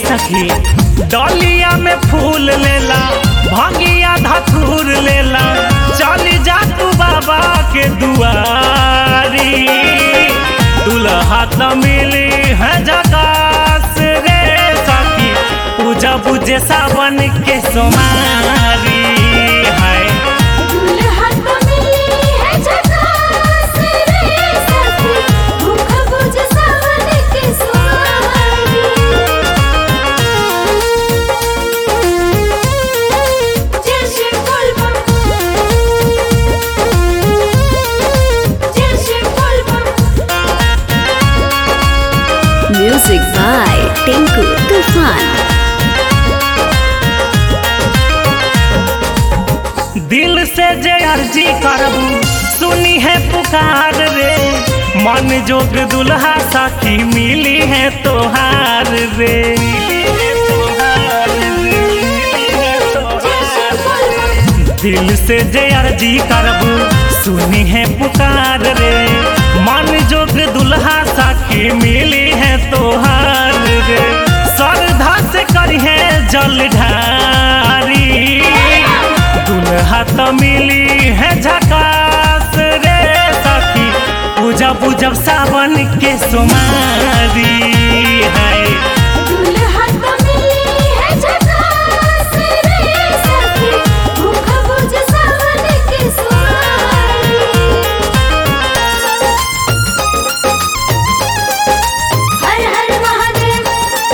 सखी डलिया में फूल लेला भांगिया धतूर लेला चली जा तू बाबा के दुआरी दुल्हा त मिली है जकास रे सखी पूजा बुझे सावन के सोमारी है दुल्हा तो मिली है झकास रे सखी भूख बुझ सावन के सुमारी जय शिव बोलबम जय शिव बोलबम Music by Tinku Tufan. दिल से जे अर्जी करबू सुनी है पुकार रे मन जोग दुल्हा सखी मिली है तोहार रे जय शिव बोलबम दिल से जे अर्जी करबू सुनी है पुकार रे मन जोग दुल्हा सखी मिली है तोहार रे श्रद्धा से करी है जल ढारी दुल्हा तो मिली है झकास रे सखी पूजा पूजब सावन के सुमारी है दुल्हा तो मिली है झकास रे सखी भूख बुझ सावन के सुमारी हर हर महादेव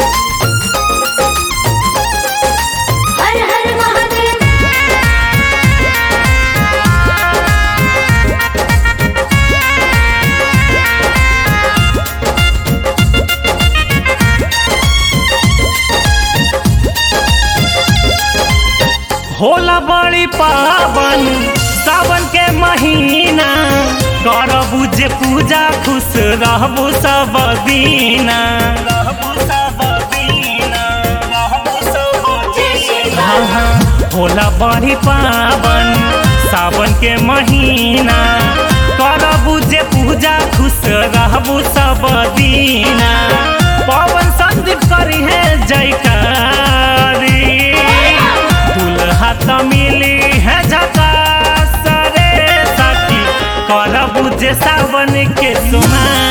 हर हर महादेव होला बड़ी पावन सावन के महीना करबू जे पूजा खुश रहबू सब दीना रहबू सब दीना रहबू सब जय शिव हाँ हाँ होला बड़ी पावन सावन के महीना करबू जे पूजा खुश रहबू सब दीना पवन संदीप करी है जयकारी दुल्हा त मिली है झकास रे सखी करबू जे सावन के सुमारी